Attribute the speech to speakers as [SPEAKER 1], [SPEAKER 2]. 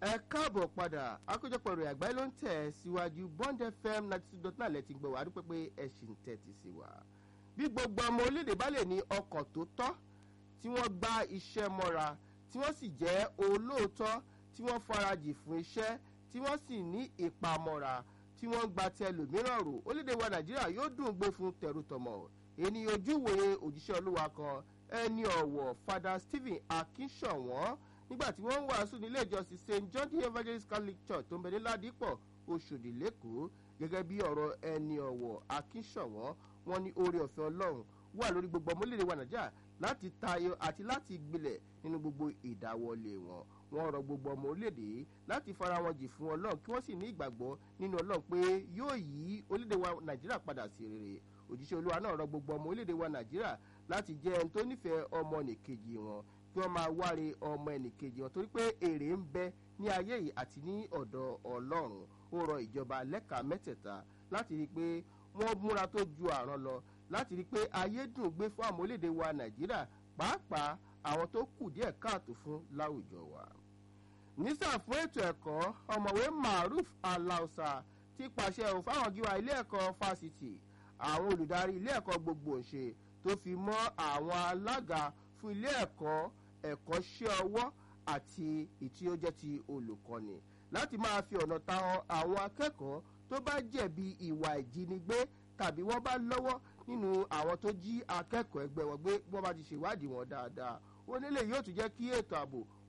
[SPEAKER 1] ẹ káàbọ̀ padà àkójọpọ̀ ìròyìn àgbáyé ló ń tẹ̀ síwájú bond fm ninety two dot nine lẹ́tí gbọ́ wá dúpẹ́ pé ẹ ṣì ń tẹ̀tì sí wa. bí gbogbo ọmọ orílẹ̀-èdè bá lè ní ọkọ̀ tó tọ́ tí wọ́n gbá iṣẹ́ mọ́ra tí wọ́n sì jẹ́ olóòótọ́ tí wọ́n farajì fún iṣẹ́ tí wọ́n sì ní ìpamọ́ra tí wọ́n gba tẹlòmíràn rò orílẹ̀-èdè wa nàìjíríà yóò dùn gbé fún tẹrutọmọ ènìyàn ojúwòye òjíṣẹ́ olúwa kan ẹni ọ̀wọ̀ fada stephen akínṣọ̀wọ́n nígbà tí wọ́n ń wàásù nílé ìjọsìn st john the evangelist catholic church tó ń bẹ ní ládìpọ̀ oṣòdì lẹ́kọ̀ọ́ gẹ́gẹ́ bí ọ̀rọ̀ ẹni ọ̀wọ̀ akínṣọ̀wọ́n wọn ní oore ọ̀fẹ́ ọlọ́run wà lórí gbogbo ọmọlẹ́rẹ̀ wa nàìjíríà láti tayọ àti láti gbilẹ̀ nínú gbogbo ìdáwọlé wọn wọn rọ gbogbo ọmọ orílẹ̀-èdè láti fara wọn jì fún ọlọ́run kí wọ́n sì ní ìgbàgbọ́ nínú ọlọ́run pé yóò yí orílẹ̀-èdè wa nàìjíríà padà sí rere òjíṣẹ́ olúwa náà rọ gbogbo ọmọ orílẹ̀-èdè wa nàìjíríà láti jẹ́ ẹni tó nífẹ̀ẹ́ ọmọ nìkejì wọn kí wọ́n máa wáre ọmọ ẹnìkejì wọn torí pé èrè ń bẹ ní ayé yìí àti ní ọ̀dọ̀ ọlọ́run ó rọ ìjọba lẹ́ka mẹ́tẹ̀ẹ̀ta láti rí i pé wọ́n múra tó ju àrán lọ láti rí i pé ayé dùn gbé fún àwọn orílẹ̀-èdè wa nàìjíríà pàápàá àwọn tó kù díẹ̀ káàtó fún láwùjọ wa. nísà fún ètò ẹ̀kọ́ ọ̀mọ̀wé maruf alausa ti pàṣẹ òun fáwọn gíwá ilé ẹ̀kọ́ fásitì àwọn olùdarí ilé ẹ̀kọ́ gbogbo ṣe tó fi mọ́ àwọn alága fún ilé ẹ̀kọ́ ẹ̀kọ́ṣẹ́ ọwọ́ àti ìtí ó jẹ́ ti olùkọ́ni láti máa fi ọ̀nà ta àwọn akẹ́kọ̀ọ́ tó bá jẹ̀bi ìwà ìjínigbé tàbí wọ́n bá lọ́wọ́ nínú àwọn tó jí akẹ́kọ̀ọ́ ẹgbẹ́ wọn gbé wọ́n bá ti ṣèwádìí wọn dáadáa ó nílé yóò tún jẹ́ kí ètò ààbò